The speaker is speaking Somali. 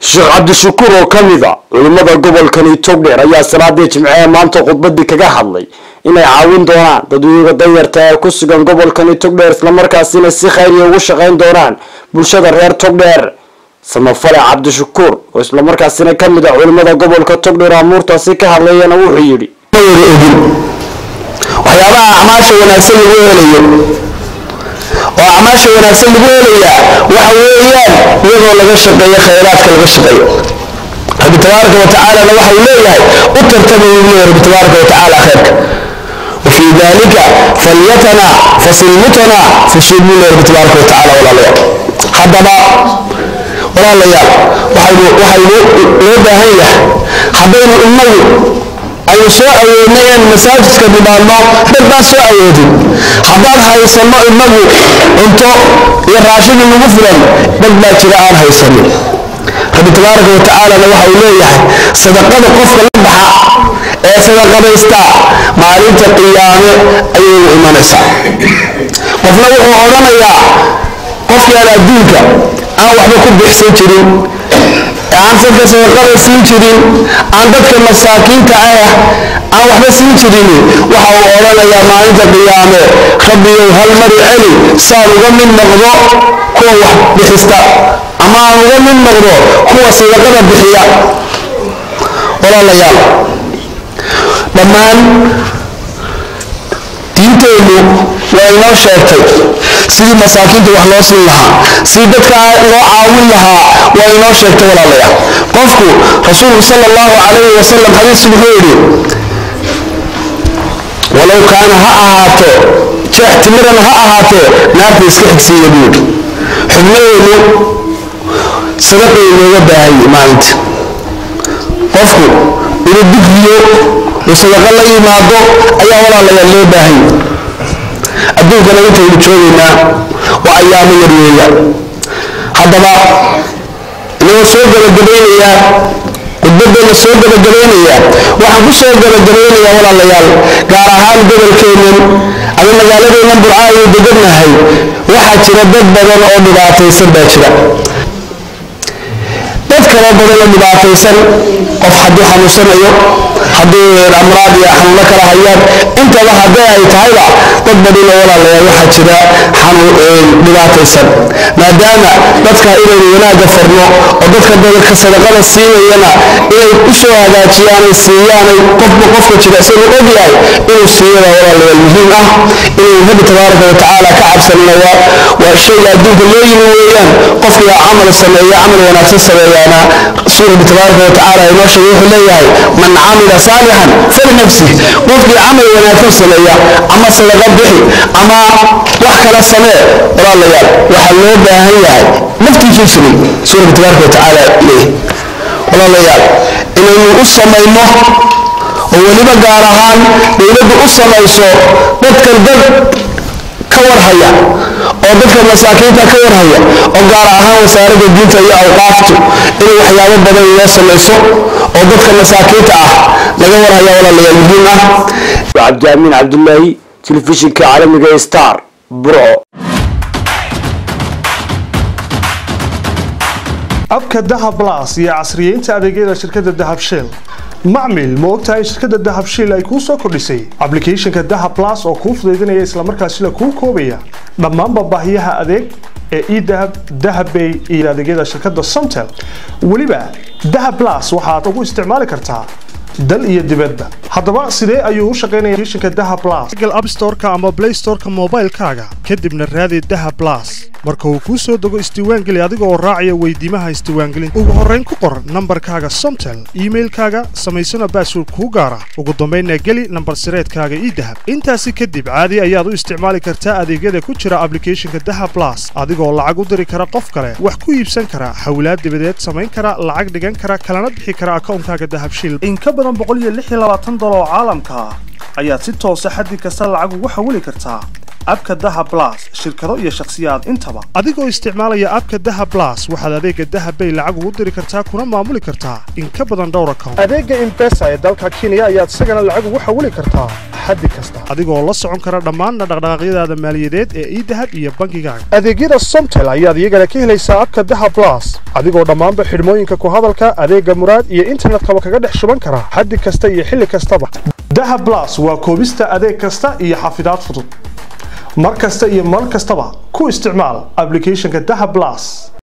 sheekh cabdishakuur oo ka mid a culimmada gobolkani togdheer ayaa salaadii jimcee maanta khudbadii kaga hadlay inay caawin doonaan dadweyga danyarta ee ku sugan gobolkani togdheer islamarkaasina si khayriya ugu shaqayn doonaan bulshada reer togdheer samafale cabdishakuur oo islamarkaasina ka mid a culimmada gobolka togdheer amuurtaasi ka hadlayana wuxuu yidhi waxyaabaha acmaasha wanaagsan lagu helayo oo acmaasha wanaagsan lagu helayaa waxa weeyaan iyadoo laga shaqeeyo khayraadka laga shaqeeyo rabbi tabaaraka wa tacaalana waxa uu leeyahay u tartamay uu leeyahay rabbi tabaaraka wa tacaala khayrka وفي ذلك فليتنا فسلمتنا فشيل له رب تبارك وتعالى ولا لا حدبا ولا لا waxaynu waxaynu loo baahan yahay haddaynu innagu aynu soo awoodnay inaynu masaajidka nimaadno dad baan soo awoodin haddaan haysanno innagu cunto iyo raashidi nagu filan dad baa jira aan haysanin rabbi tabaaraka wa tacaalana waxa uu leeyahay sadaqada qofka la baxa ee sadaqadaysta maalinta qiyaame ayay u imanaysaa qofna wuxuu odhanayaa qofkii aan adduunka aan waxba ku bixsan jirin aan dadka sadaqada siin jirin aan dadka masaakiinta ah aan waxba siin jirin waxa uu odhanayaa maalinta qiyaame rabbiyow hal mari celi saan uga mid noqdo kuwa wax bixista ama aan uga mid noqdo kuwa sadaqada bixiya walaalayaal dhammaan diinteennu waa inoo sheegtay sidii masaakiinta wax loo siin lahaa sidii dadka loo caawin lahaa waa inoo sheegtay walaalayaal qofku rasuulku sala allahu calayhi wasalam xadiis wuxuu yidhi walow kaana ha ahaato jeex timiran ha ahaatee naarta iska xigsiiya buu yidhi xubnaheenu sadaqay inooga baahanye maalinta qofku inuu digriyo uu sadaqa la yimaado ayaa walaalayaal loo baahanya adduunkana intaynu joogaynaa waa ayaamo yar weeya haddaba inagoo soo gabagabaynayaa khudbaddeena soo gabagabaynayaa waxaan ku soo gabagabaynayaa walaalayaal gaar ahaan gobolkeennan ama magaaladeennan burca ayuu degannahay waxaa jira dad badan oo dhibaataysan baa jira dad kaloo badan oo dhibaataysan qof hadduu xanuunsanayo hadduu amraad iyo xanuuno kala hayaan intaba haddii ay tahayba dad badanoo walaalayaal waxaa jira dhibaataysan maadaama dadka inaynu wanaagga farno oo dadka dadka sadaqada siinayana inay u soo hagaajiyaanay siiyaanay qofba qofka jira isagu ogyahay inuu siiyada walaalayaal muhiim ah inuu rabbi tabaaraka wa tacaala ka cabsanina waa shayga adduunka loo yimi weeyaan qofkii camal sameeya camal wanaagsan sameeyaana suu rabbi tabaaraka wa tacaala inoo sheegay wuxuu leeyahay man camila saalixan falinafsih qofkii camal wanaagsan sameeya ama sadaqa bixi ama wax kala samee walaalayaal waxaa loo baahan yahay naftiisuu samay suu rabbi tabaaraka wa tacaala leeyahay walaalayaal inaynu u samayno oo weliba gaar ahaan dowladdu u samayso dadkan dad ka warhaya oo dadka masaakiinta ka warhaya oo gaar ahaan wasaaradda diinta iyo awqaaftu inay waxyaabo badan loo samayso oo dadka masaakiinta ah laga warhaya walaalayaal muhiim ah cabdiamiin cabdulaahi telefishinka caalamiga star burco abka dahab blas iyo casriyeynta adeegyada shirkadda dahab shell macmil ma ogtahay in shirkadda dahab shell ay kuu soo kordhisay ablicathonka dahab blas oo kuu fudaydinaya islamarkaasina kuu koobaya dhammaanba baahiyaha adeeg ee edahab dahabbay iyo adeegyada shirkadda somtel weliba dahab blas waxaad ugu isticmaali kartaa dal iyo dibadba haddaba sidee ayuu u shaqaynaya applicationka dahab blas google app store-ka ama play store-ka moobaylkaaga kadibna raadi dahab blas marka uu kuu soo dego isdiiwaangeli adiga oo raacaya weydiimaha isdiiwaangelinta ugu horrayn ku qor nambarkaaga somtel iimailkaaga samaysana baasword kuu gaara ugu dambaynna geli nambar sireedkaaga idahab intaasi kadib caadi ayaad u isticmaali kartaa adeegyada ku jira ablicathonka dahab blas adigoo lacag u diri kara qof kale wax ku iibsan kara hawlaad dibadeed samayn kara lacag dhigan kara kalana bixi kara akawnkaaga dahab shil in ka badan boqol iyo lix iyo labaatan dolar oo caalamka ah ayaad si toosa xaddi kasta lacag ugu xawili kartaa abka daha blas shirkado iyo shakhsiyaad intaba adigoo isticmaalaya abka daha blas waxaad adeega daha bay lacag ugu diri kartaa kuna maamuli kartaa in ka badan dhowr account adeega imbesa ee dalka kenya ayaad isagana lacag ugu xawili kartaa xaddi kasta adigoo la socon kara dhammaan dhaqdhaqaaqyadaada maaliyadeed ee idahab iyo bangigaaga adeegyada somtel ayaad iyagana ka helaysaa abka daha blas adigoo dhammaanba xidhmooyinka ku hadalka adeega muraad iyo internetkaba kaga dhex shuban kara xaddi kasta iyo xilli kastaba daha blas waa koobista adeeg kasta iyo xafidaad fudud mar kasta iyo mar kastaba ku isticmaal applicationka daha blas